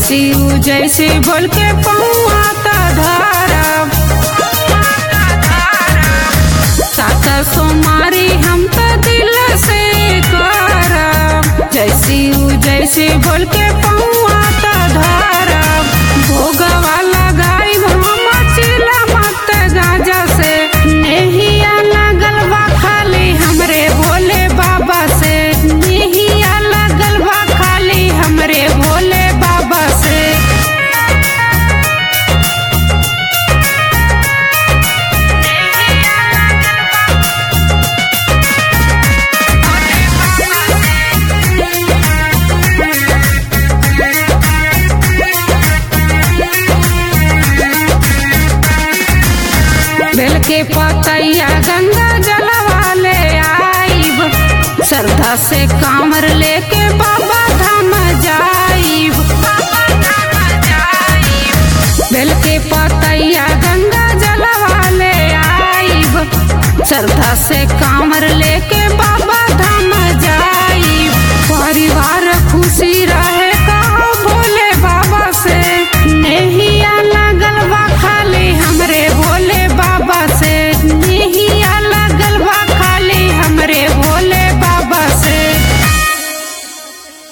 शिव जैसे बोल के पौआ त धरब सात सोमारी हम त दिल से करब जय शिव जैसे बोल के पौआ त धरब भोगवा लगाई हम चिला मत गाजा से नेहिया लगल बा खाली हमरे भोले बाबा से नेहिया लगल बा खाली हमरे भोले बाबा से बेल के पत